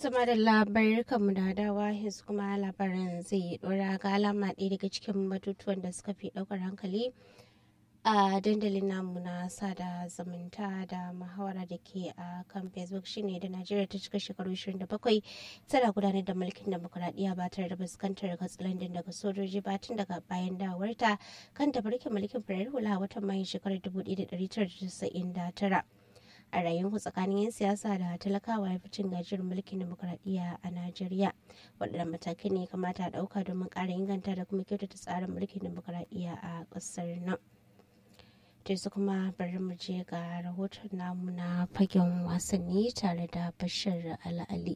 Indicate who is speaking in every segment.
Speaker 1: Tuma da labarai kanmu da dawa yanzu kuma labarin zai dora ga alama ɗaya daga cikin batutuwan da suka fi ɗaukar hankali a dandalin namu na sada zumunta da muhawara da ke a kan facebook shine da najeriya ta cika shekaru 27 tana gudanar da mulkin demokuraɗiyya ba tare da fuskantar katsalandin daga sojoji ba tun daga bayan dawarta kan tafarkin mulkin farar hula watan mayu shekarar 1999 a rayuwar tsakanin 'yan siyasa da talakawa ya fi cin gajiyar mulkin demokuraɗiyya a najeriya waɗannan matakai ne kamata a ɗauka domin ƙara inganta da kuma kyautata tsarin mulkin demokuraɗiyya a ƙasar nan to su kuma bari mu je ga rahoton namu na fagen wasanni tare da bashir al'ali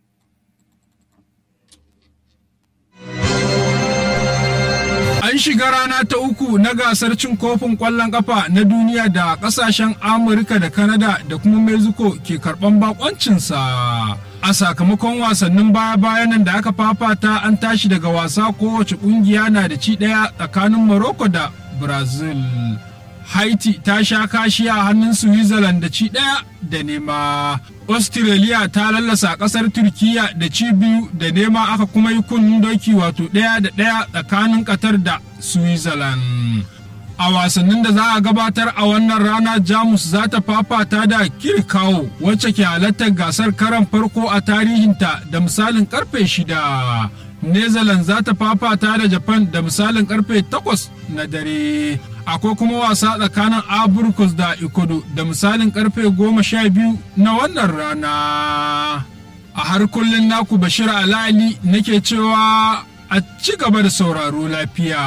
Speaker 2: An shiga rana ta uku na gasar cin kofin ƙwallon ƙafa na duniya da ƙasashen Amurka da Kanada da kuma Mexico ke karɓan bakoncinsa. A sakamakon wasannin baya-bayanan da aka fafata an tashi daga wasa kowace ƙungiya na da ci ɗaya tsakanin Morocco da Brazil. Haiti ta sha kashi a hannun Switzerland da ci ɗaya da nema. Australia ta lallasa ƙasar Turkiya da ci biyu da nema aka kuma yi kunnen doki wato ɗaya da ɗaya tsakanin Qatar da Switzerland. A wasannin da za a gabatar a wannan rana Jamus za ta fafata da Kirkawo wacce ke halartar gasar karan farko a tarihinta da misalin karfe shida. Netherlands za ta fafata da Japan da misalin karfe takwas na dare. akwai kuma wasa tsakanin aburkus da ikodo da misalin karfe goma sha biyu na wannan rana a har kullum naku bashir alali nake cewa a ci gaba da sauraro lafiya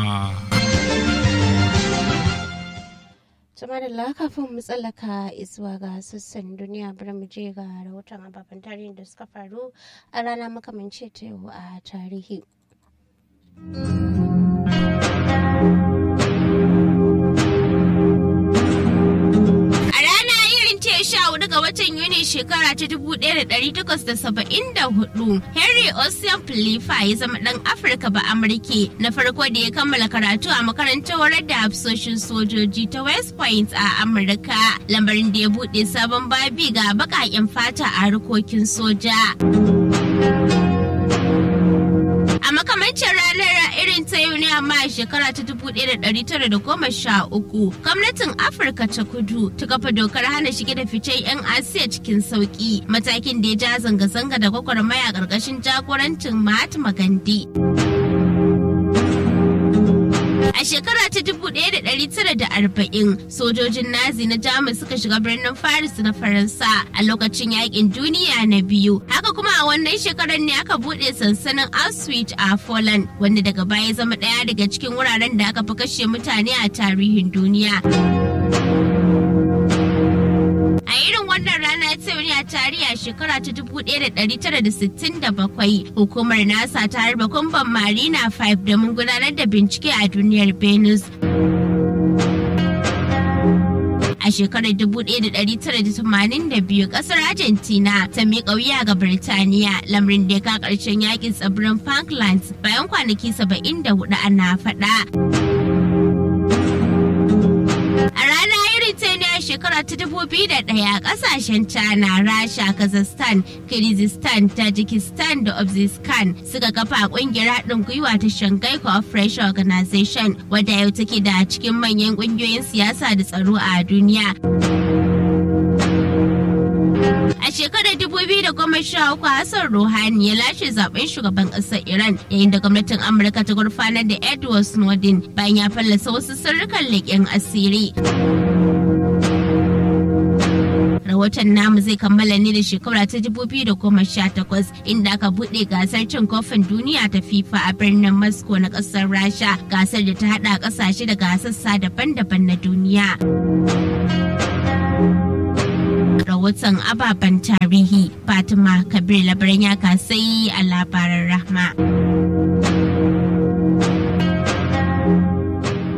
Speaker 1: Tuma da kafin mu tsallaka zuwa ga sassan duniya bari mu je ga rahoton ababen tarihin da suka faru a rana makamance ta yau a tarihi.
Speaker 3: hudu ga watan Yuni shekara ta 1874, Henry Ocean Philippa ya zama ɗan Afirka ba Amurke na farko da ya kammala karatu a makarantar horar da hafsoshin sojoji ta West Point a Amurka, lambarin da ya buɗe sabon babi ga baƙaƙen fata a harkokin soja. A makamancin ranar irin ta yau ne amma a shekara ta 1913 gwamnatin Afirka ta kudu ta kafa dokar hana shige da ficen 'yan Asiya cikin sauki matakin da ya ja zanga-zanga da gwagwarmaya ƙarƙashin jagorancin Mahatma Gandhi. A shekara ta 1940 sojojin Nazi na Jamus suka shiga birnin Paris na Faransa a lokacin yakin duniya na biyu. Haka kuma a wannan shekarar ne aka buɗe sansanin Auschwitz a Poland wanda daga baya zama ɗaya daga cikin wuraren da aka fi kashe mutane a tarihin duniya. A irin wannan rana ta ne a tarihi a shekara ta 1967 hukumar NASA ta harba kumban Marina 5 domin gudanar da bincike a duniyar Venus. A shekarar 1982 kasar Argentina ta miƙa wuya ga Birtaniya lamarin da ya ka ƙarshen yakin tsibirin Falklands bayan kwanaki 74 ana faɗa. A rana irin ta ne a shekara ta dubu biyu da ɗaya ƙasashen China, Rasha, Kazakhstan, Kyrgyzstan, Tajikistan da Uzbekistan suka kafa ƙungiyar haɗin gwiwa ta Shanghai Cooperation Organization wadda yau take da cikin manyan ƙungiyoyin siyasa da tsaro a duniya. A shekarar 2013 Hassan Rouhani ya lashe zaben shugaban ƙasar Iran yayin da gwamnatin Amurka ta gurfanar da Edward Snowden bayan ya fallasa wasu sirrukan leƙen asiri. Rahoton namu zai kammala ne da shekara ta 2018 inda aka buɗe gasar cin kofin duniya ta FIFA a birnin Moscow na ƙasar Rasha gasar da ta haɗa ƙasashe daga sassa daban-daban na duniya. rahoton ababen tarihi fatima kabir labaran ya kasai a labaran rahma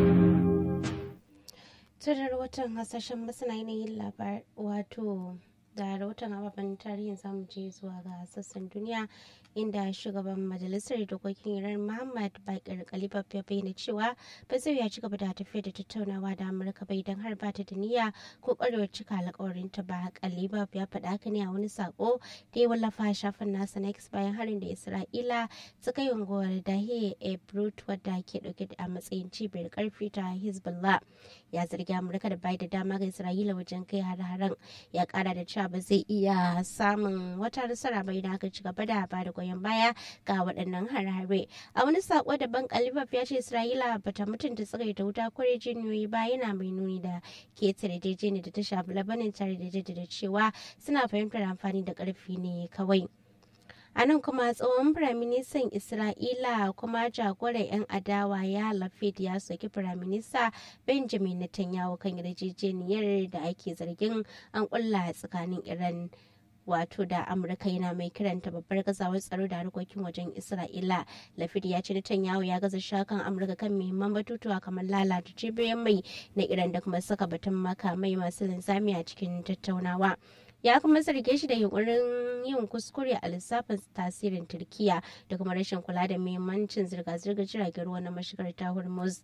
Speaker 1: Tun rahoton hasashen masana yanayin labar wato da rahoton ababen tarihin zamu je zuwa ga sassan duniya inda shugaban majalisar dokokin iran muhammad bakir kalibab ya bayyana cewa ba zai ya ci gaba da tafiya da tattaunawa da amurka bai don har ba ta da niyya ko kwarewar cika alkawarin ta ba kalibab ya faɗa haka ne a wani sako da ya wallafa shafin nasa na x bayan harin da isra'ila ta kai unguwar dahiya ebrut wadda ke dauke da a matsayin cibiyar karfi ta hezbollah ya zargi amurka da bai da dama ga isra'ila wajen kai har-haren ya kara da cewa ba zai iya samun wata nasara bai da aka ci gaba da ba da goyon baya ga waɗannan harare a wani sako daban kalibab ya ce isra'ila bata mutunta tsirai da wuta kwarai jiniyoyi ba yana mai nuni da ketare daidai da ta shafi labanin tare da jaddada cewa suna fahimtar amfani da ƙarfi ne kawai a nan kuma tsohon firaministan isra'ila kuma jagoran 'yan adawa ya lafid ya soki firaminista benjamin netanyahu kan yarjejeniyar da ake zargin an kulla tsakanin iran wato da amurka yana mai kiranta babbar gazawar tsaro da harkokin wajen isra'ila lafid ya ce netanyahu ya gaza shakan amurka kan muhimman batutuwa kamar lalata cibiyoyin mai na iran da kuma saka batun makamai masu linzami a cikin tattaunawa ya kuma zarge shi da yunkurin yin kuskure a lissafin tasirin turkiya da kuma rashin kula da muhimmancin zirga-zirgar jiragen ruwa na mashigar ta hormuz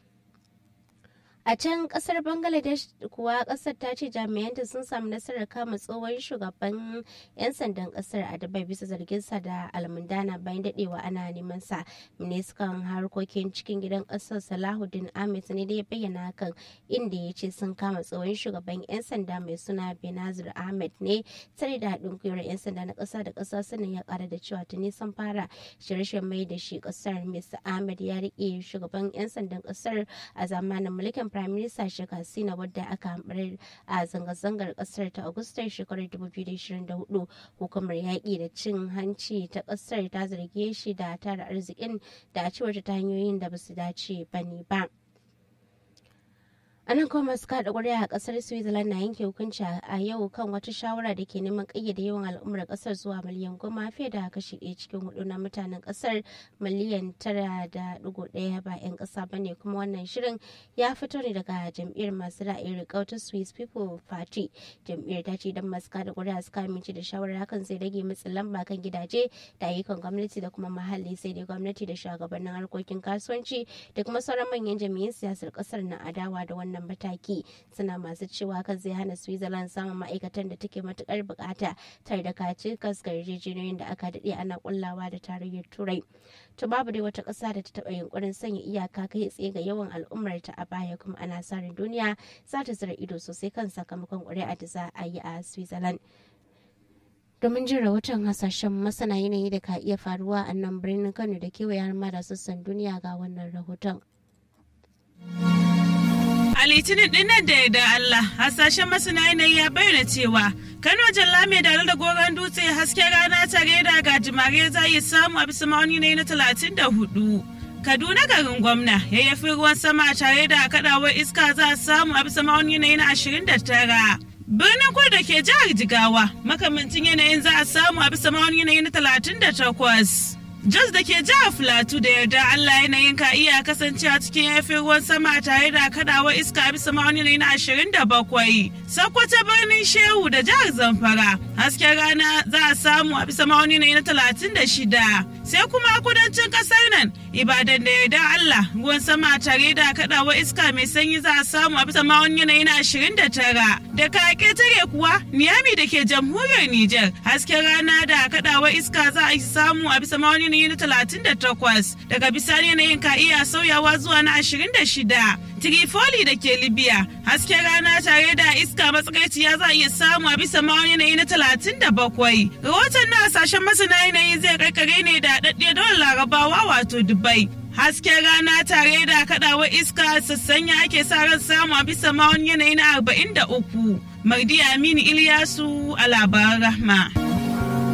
Speaker 1: a can kasar bangladesh kuwa kasar ta ce jami'anta sun samu nasarar kama tsohon shugaban 'yan sandan kasar a dubai bisa zarginsa da almundana bayan dadewa ana neman sa ministan harkokin cikin gidan kasar salahuddin ahmed ne da ya bayyana hakan inda ya ce sun kama tsohon shugaban 'yan sanda mai suna benazir ahmed ne tare da haɗin gwiwar 'yan sanda na ƙasa da ƙasa sannan ya ƙara da cewa tuni sun fara shirye mai da shi ƙasar mr ahmed ya riƙe shugaban 'yan sandan ƙasar a zamanin mulkin prime minister Sheikh Hasina wadda aka hambar a zanga-zangar kasar ta Agustar shekarar 2024 hukumar yaƙi da cin hanci ta kasar ta zarge shi da tara arzikin da a cewar ta hanyoyin da ba su dace ba ne ba. a nan kuma masu kada ƙuri'a a ƙasar switzerland na yanke hukunci a yau kan wata shawara da ke neman ƙayyade yawan al'ummar ƙasar zuwa miliyan goma fiye da kashi ɗaya cikin hudu na mutanen ƙasar miliyan tara da ɗigo ɗaya ba 'yan ƙasa ba ne kuma wannan shirin ya fito ne daga jam'iyyar masu ra'ayin riƙau ta swiss people party jam'iyyar ta ce idan masu kada ƙuri'a suka amince da shawarar hakan zai rage matsin lamba kan gidaje da ayyukan gwamnati da kuma muhalli sai dai gwamnati da shugabannin harkokin kasuwanci da kuma sauran manyan jami'an siyasar ƙasar na adawa da wannan wannan mataki suna masu cewa kan zai hana switzerland samun ma'aikatan da take matukar bukata tare da kaci kaskar yarjejeniyoyin da aka daɗe ana kullawa da tarayyar turai to babu dai wata ƙasa da ta taɓa yunkurin sanya iyaka kai tsaye ga yawan al'ummar ta a baya kuma ana sa ran duniya za ta zira ido sosai kan sakamakon ƙuri'a da za a yi a switzerland domin jin rahoton hasashen masana yanayi da ka iya faruwa a nan birnin kano da kewaye har ma da sassan duniya ga wannan rahoton.
Speaker 4: A litinin dinnan da da Allah hasashen masana yanayi ya bayyana cewa Kano Jalla mai dare da goron dutse hasken rana tare da gajimare za yi samu a bisa ma'auni ne na talatin da hudu. Kaduna garin gwamna yayyafi ruwan sama tare da kadawar iska za a samu a bisa ma'auni ne na ashirin da tara. Birnin kudu da ke jihar Jigawa makamancin yanayin za a samu a bisa ma'auni ne na talatin da takwas. Jos da ke jihar Filatu da yarda Allah yanayin ka iya kasancewa cikin yafin ruwan sama tare da kadawar iska bisa ma'auni na ashirin da bakwai. Sokoto birnin Shehu da jihar Zamfara hasken rana za a samu a bisa ma'auni na talatin da shida. Sai kuma kudancin kasar nan Ibadan da yarda Allah ruwan sama tare da kadawar iska mai sanyi za a samu a bisa ma'auni na ashirin da tara. Da ka tare kuwa Niyami da ke jamhuriyar Nijar hasken rana da kadawar iska za a samu a bisa ma'auni yanayi na talatin da takwas daga bisani yanayin ka iya sauyawa zuwa na ashirin da shida Trifoli da ke Libya hasken rana tare da iska matsakaiciya za a iya samu a bisa ma'aunin yanayi na talatin da bakwai. Rahoton na hasashen masana yanayi zai karkare ne da daɗaɗɗiyar dole larabawa wato Dubai. Hasken rana tare da kaɗawar iska sassanya ake sa ran samu a bisa ma'aunin yanayi na arba'in da uku. Mardi Aminu Iliyasu a labaran rahma.